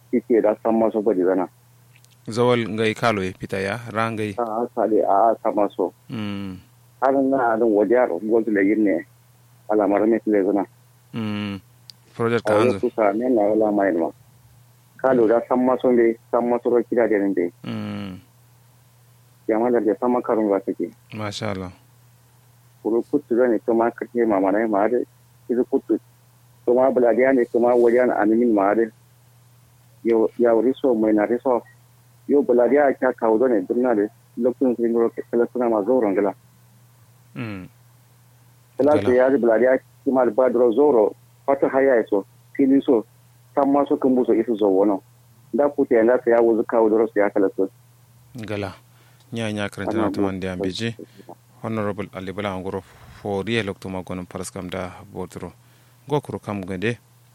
kike da san maso bari zana zawal ngai kalo ya fita ya ran ngai a sale a san maso mm har na da wajar gozu le yinne alamar me tile zana mm project a ka wani hanzu suka ne na wala mai ma kalo da san maso be san maso ro kida da be mm yamma da san makarun ba take masha Allah kuru kutu zane kuma kake mama na ma da izu kutu kuma buladiya ne kuma wajen animin ma da ya wuri so mai na riso yo buladiya ka kawo zane dunna da lokacin sun goro kala suna ma zauren gala mm kala Gala. su ya ji buladiya kuma da badro zoro fata haya ya so fili so san ma so kan buso isu zo wono da kuta yana sa ya wuzu kawo doro su ya kala so gala nya nya karanta na tuman da beji honorable ali bala ngoro fo riye lokto ma gonon paraskam da botro gokuru kam gade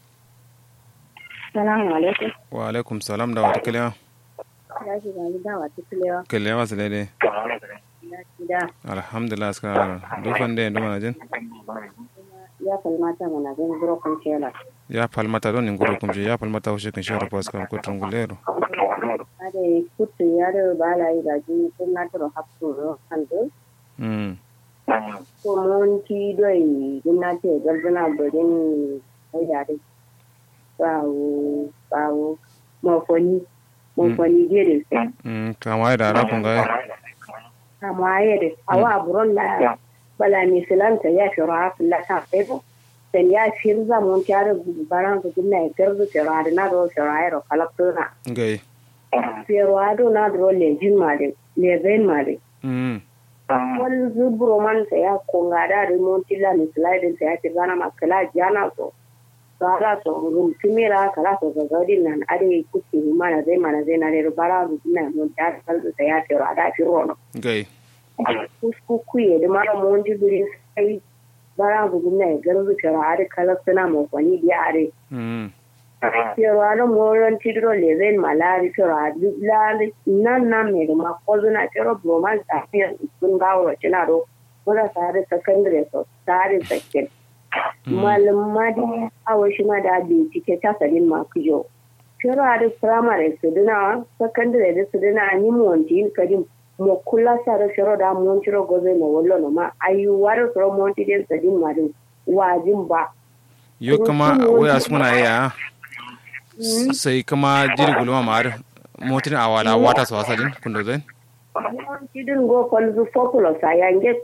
Salamu alaikum. wa alaikum salam da wata kalewa Ya shi gani da wata kulewa. kalewa su daidai Ya shi da alhamdulillah askara dufan da nduma na jin ya kalmata mana gani buro kun shela. ya palmata don ngoro kumje ya palmata ho shekin shara paraskam ko trangulero Ade kutu ya da bala yi da jini kun na turo hapsu ro handu. mm Ko mun ti doi gina ce gardana bodin ai da dai. Bawo bawo mafoni mafoni gere sai. mm kama da ra kun ga Amma yede awa buron la bala mi silanta ya fi rafa la ta febo. Sen ya firza mun tare baran ko gina garzu firare na do firare kalakuna. ngai Ferwado na dro lejin mare, leven mare. mm Wani zuburo man sa ya konga da remonti la ni slide sa ya tigana makala jana so. Sara so rum kimira kala so ga gadi nan ade kuki mana zai mana zai na re bara ru na mun ta kalzu sa ya fero ada fero no. ngai Kusku kuye da mara mun ji buri sai bara ru na garzu fero ade kala suna mo kwani di are. mm Ferwado moron tidro leven malari ferwado lari nan nan me da makozu na fero broman tafiyar sun gawo cina ro mura tare secondary so tare sakin malama da awo shi ma da bincike ta sadin ma kujo ferwado primary su dina secondary da su dina ni monti kadim mo kula sare fero da mon tiro gobe mo wollo no ma ayu waro fero monti den sadin ma din wajin ba yo kama waya suna ya sai kama jiri gulma mar motin awala wata so asalin kundo zai tidin go kolzu populo sa yange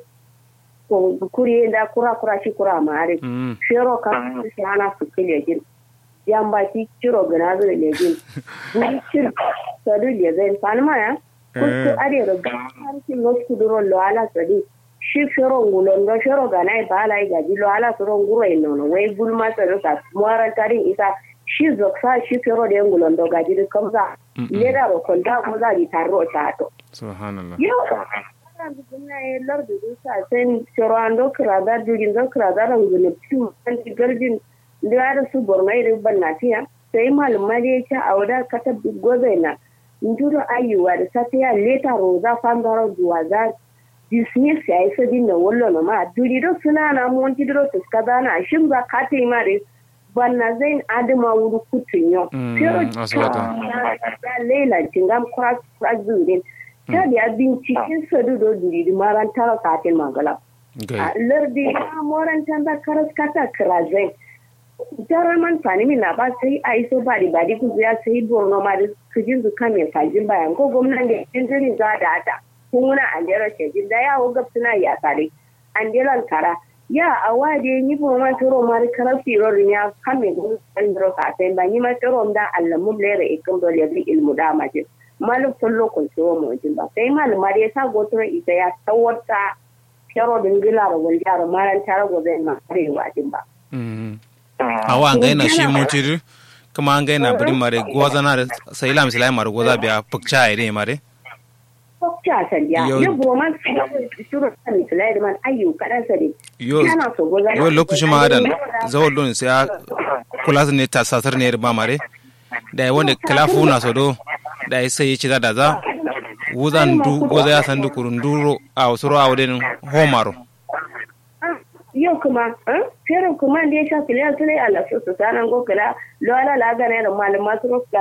ko kuri da kura kura shi kura mare mm shero ka shi ana su kile jin yamba ki ciro gana zu le jin buri cir sadu le zai falma ya kutu are ro har ki los kuduro lo ala sadi shi shero ngulon do shero gana ba ala ga ji lo ala soro nguro ino no wai bulma sadu ka moran tarin isa shi zoksa shi shero de ngulon do ga ji kamza leda ro konta ko za di tarro ta to subhanallah Yau, ana bugina ya lardu dusa sen chorando krada dugin da krada ran gune tu an garjin da da su bornai da banatiya sai malama da yake a wada kata gozaina nduro ayuwa da safiya leta roza fangaro duwa za dismiss ya isa dinna wallo na ma duri do suna na mun tidro to skada na shin ba kate ma da banna zain adama wuru kutunyo Mm, aswata. ya leila tingam cross cross zurin ta da binciken sadu do duri di maran tara katin magala ngai a lardi ya moran tanda karas kata krazai jarar man fani min na ba sai a iso ba di ba di ku ya sai borno ma da kujin zu kame fajin bayan ko gwamnan da yin jirin za da ata kun wuna an jera shejin da ya hau suna ya sare an jeran kara ya a wade ni bo ma toro ma karar firo ya kame gun an dro ka sai ba ni ma toro da allamu lere ikin do le ilmu da ma je malum kullo kun toro mo jin ba sai malum ma da ya sa gotoro ita ya tawarta kero din gila da wani yaro maran tare gobe ma arewa din ba. mm awa ngai na shi motir kama ngai na buri mare goza na sai lam silai mare goza biya pukcha ire mare Kokta sandiya, Yo- yo broman shuru kan filai da man ayyu kadan sare. yo Yana so goza. yo lokaci ma da zawol don sai a kula ne ta sasar ne ba mare da ya wanda kalafu na so do da ya sai ci da da za wuzan du goza ya san du kurun duro a wasuro a wadin homaro Yau kuma, eh, ferin kuma da ya sha filai filai a lafi su sanan gokala, lo ala la gane da malama su